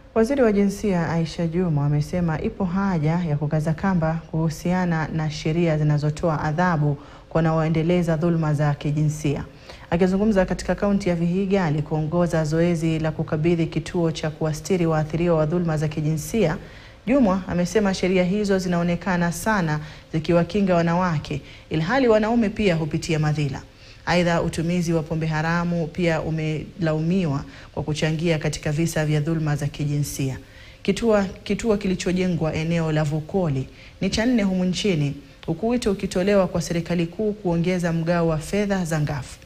Waziri wa Jinsia Aisha Jumwa amesema ipo haja ya kukaza kamba kuhusiana na sheria zinazotoa adhabu kwa wanaoendeleza dhuluma za kijinsia. Akizungumza katika kaunti ya Vihiga alikuongoza zoezi la kukabidhi kituo cha kuwastiri waathiriwa wa dhuluma za kijinsia, Jumwa amesema sheria hizo zinaonekana sana zikiwakinga wanawake ilhali wanaume pia hupitia madhila. Aidha, utumizi wa pombe haramu pia umelaumiwa kwa kuchangia katika visa vya dhuluma za kijinsia. Kituo, kituo kilichojengwa eneo la Vukoli ni cha nne humu nchini huku wito ukitolewa kwa serikali kuu kuongeza mgao wa fedha za ngafu.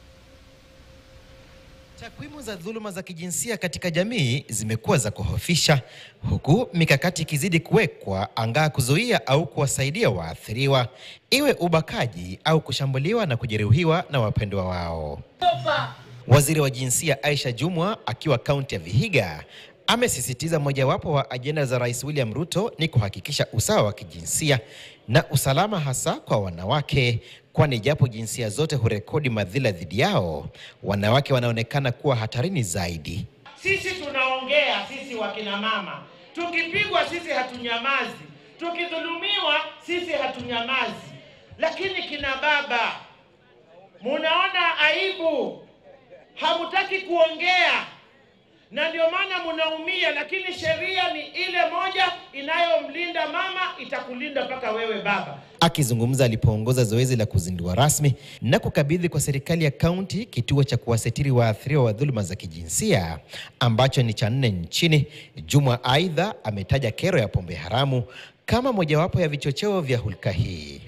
Takwimu za dhuluma za kijinsia katika jamii zimekuwa za kuhofisha, huku mikakati ikizidi kuwekwa angaa kuzuia au kuwasaidia waathiriwa, iwe ubakaji au kushambuliwa na kujeruhiwa na wapendwa wao. Waziri wa Jinsia Aisha Jumwa akiwa kaunti ya Vihiga amesisitiza mojawapo wa ajenda za Rais William Ruto ni kuhakikisha usawa wa kijinsia na usalama hasa kwa wanawake, kwani japo jinsia zote hurekodi madhila dhidi yao, wanawake wanaonekana kuwa hatarini zaidi. Sisi tunaongea, sisi wakina mama, tukipigwa sisi hatunyamazi, tukidhulumiwa sisi hatunyamazi, lakini kina baba, munaona aibu, hamutaki kuongea na ndio maana munaumia, lakini sheria ni ile moja inayomlinda mama, itakulinda mpaka wewe baba. Akizungumza alipoongoza zoezi la kuzindua rasmi na kukabidhi kwa serikali ya kaunti kituo cha kuwasitiri waathiriwa wa dhuluma za kijinsia ambacho ni cha nne nchini, Jumwa aidha ametaja kero ya pombe haramu kama mojawapo ya vichocheo vya hulka hii.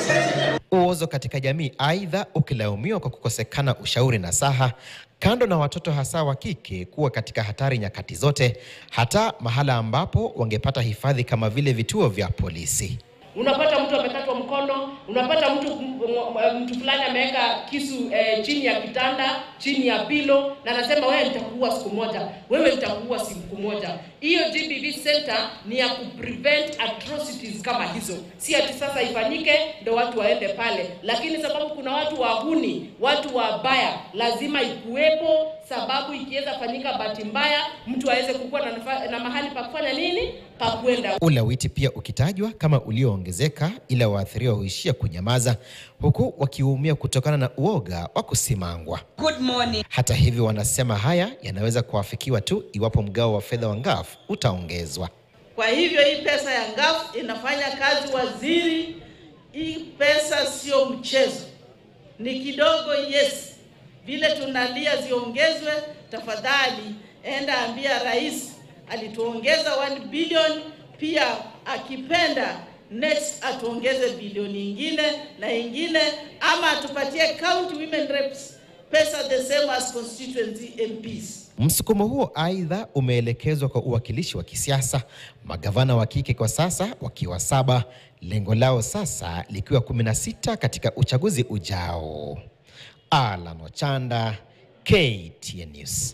Uozo katika jamii aidha ukilaumiwa kwa kukosekana ushauri na saha, kando na watoto hasa wa kike kuwa katika hatari nyakati zote, hata mahala ambapo wangepata hifadhi kama vile vituo vya polisi. Unapata mtu amekatwa mkono, unapata mtu mtu fulani ameweka kisu eh, chini ya kitanda, chini ya pilo, na anasema wewe nitakuua siku moja, wewe nitakuua siku moja. Hiyo GBV center ni ya kuprevent atrocities kama hizo, si ati sasa ifanyike ndo watu waende pale, lakini sababu kuna watu wahuni, watu wabaya, lazima ikuwepo, sababu ikiweza fanyika bahati mbaya, mtu aweze kukuwa na, nafa- na mahali pa kufanya nini, pa kwenda. Ulawiti pia ukitajwa kama ulioongezeka, ila waathiriwa huishia kunyamaza, huku wakiumia kutokana na uoga wa kusimangwa. Good morning. Hata hivyo, wanasema haya yanaweza kuafikiwa tu iwapo mgao wa fedha wa ngafu utaongezwa. Kwa hivyo hii pesa ya ngaf inafanya kazi waziri. Hii pesa sio mchezo, ni kidogo. Yes, vile tunalia ziongezwe, tafadhali enda ambia rais alituongeza 1 bilioni, pia akipenda next atuongeze bilioni ingine na ingine, ama atupatie county women reps pesa the same as constituency MPs. Msukumo huo aidha umeelekezwa kwa uwakilishi wa kisiasa, magavana wa kike kwa sasa wakiwa saba, lengo lao sasa likiwa 16 katika uchaguzi ujao. Alan Ochanda, KTN News.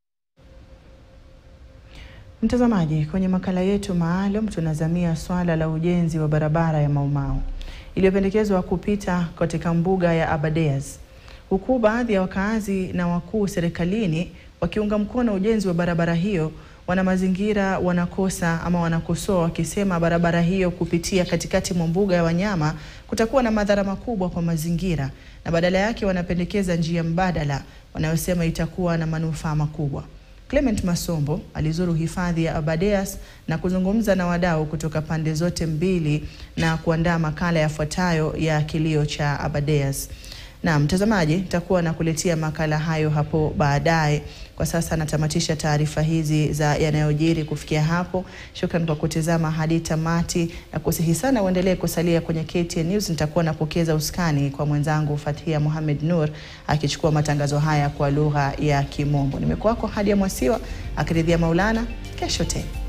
Mtazamaji, kwenye makala yetu maalum tunazamia swala la ujenzi wa barabara ya Maumau iliyopendekezwa kupita katika mbuga ya Aberdares, huku baadhi ya wakazi na wakuu serikalini wakiunga mkono ujenzi wa barabara hiyo. Wana mazingira wanakosa ama wanakosoa wakisema barabara hiyo kupitia katikati mwa mbuga ya wanyama kutakuwa na madhara makubwa kwa mazingira, na badala yake wanapendekeza njia mbadala wanayosema itakuwa na manufaa makubwa. Clement Masombo alizuru hifadhi ya Aberdares na kuzungumza na wadau kutoka pande zote mbili na kuandaa makala yafuatayo ya kilio cha Aberdares. Na mtazamaji, nitakuwa nakuletea makala hayo hapo baadaye. Kwa sasa natamatisha taarifa hizi za yanayojiri kufikia hapo. Shukran kwa kutizama hadi tamati, na kusihi sana uendelee kusalia kwenye KTN News. Nitakuwa napokeza uskani kwa mwenzangu Fathia Mohamed Nur akichukua matangazo haya kwa lugha ya Kimombo. Nimekuwako Hadia Mwasiwa akiridhia Maulana. Kesho tena.